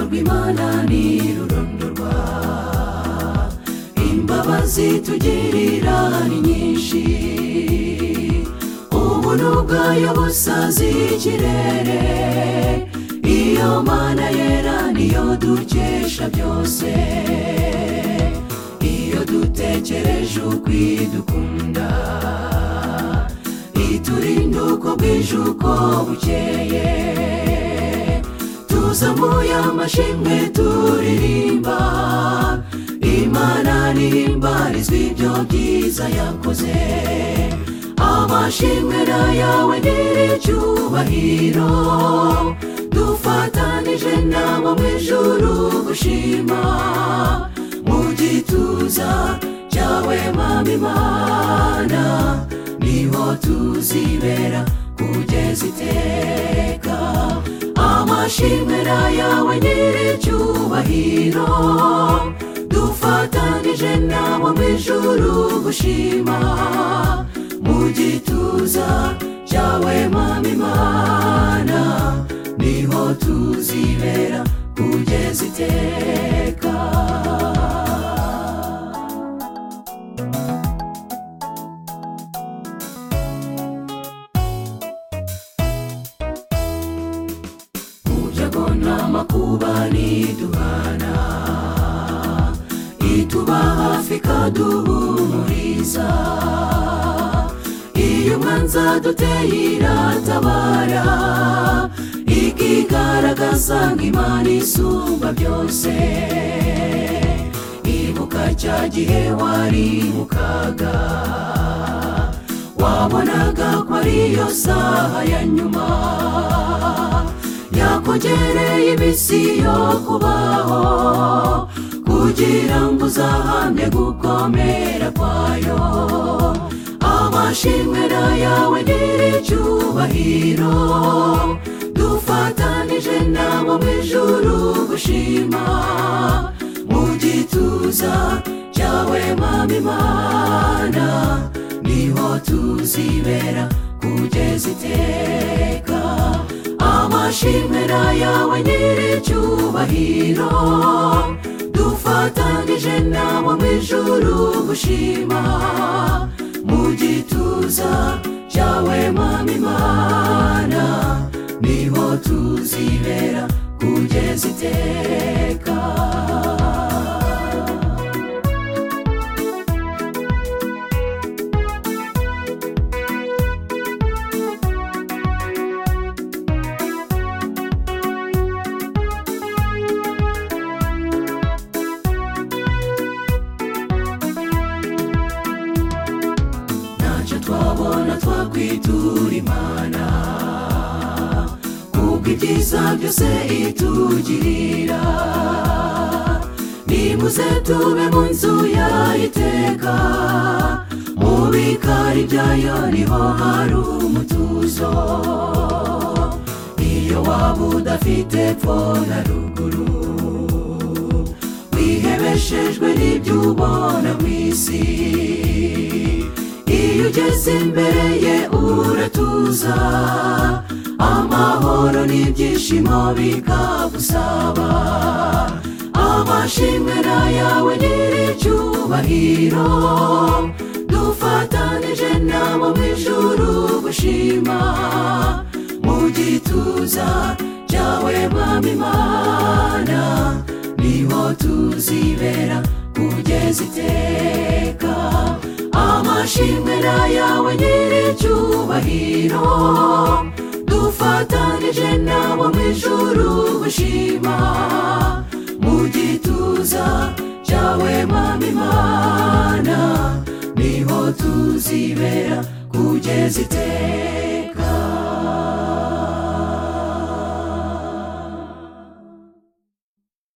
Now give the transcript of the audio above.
rw'imana ni rurondorwa imbabazi tugirira ni nyinshi ubunu bwayo busazi ikirere iyo mana yera niyo dukesha byose iyo dutekereje ukwidukunda iturinda uko bwije uko bukeye tuzamuye amashimwe turirimba imana nihimbarizwa ibyo byiza yakoze amashimwe na yawe nyiricyubahiro dufatanije nabo mu ijuru gushima mu gituza cyawe mama imana niho tuzibera kugeza iteka amashimwe na yawe nyiricyubahiro dufatanije nabo mu ijuru gushima mu gituza cyawe mama imana niho tuzibera kugeza iteka Ujago n'amakuba ntiduhana ituba hafi ikaduhumuriza iyo umwanzi aduteye iratabara ikigaragaza nk'imana isumba byose ibuka cya gihe wari mu kaga wabonaga ko ariyo saha ya nyuma yakongereye iminsi yo kubaho kugira ngo uzahamye gukomera kwayo amashimwe na yawe nyiricyubahiro dufatanije nabo mu ijuru gushima mu gituza cyawe mama imana niho tuzibera kugeza iteka amashimwe na yawe nyiricyubahiro dufatanije nabo mu ijuru gushima mu gituza cyawe mama imana niho tuzibera kugeza iteka ntacyo twabona twakwitura imana kubwo ibyiza byose itugirira nimuze tube mu nzu yayiteka mu bikari byayo niho hari umutuzo iyo waba udafite pfo na ruguru wihebeshejwe n'ibyo ubona mu isi iyo ugeze imbere ye uratuza amahoro n'ibyishimo bikagusaba amashimwe na yawe nyiricyubahiro dufatanije nabo mu ijuru gushima mu gituza cyawe mama imana niho tuzibera kugeza iteka amashimwe na yawe nyiricyubahiro dufatanije nabo mu ijuru gushima mu gituza cyawe mama imana niho tuzibera kugeza iteka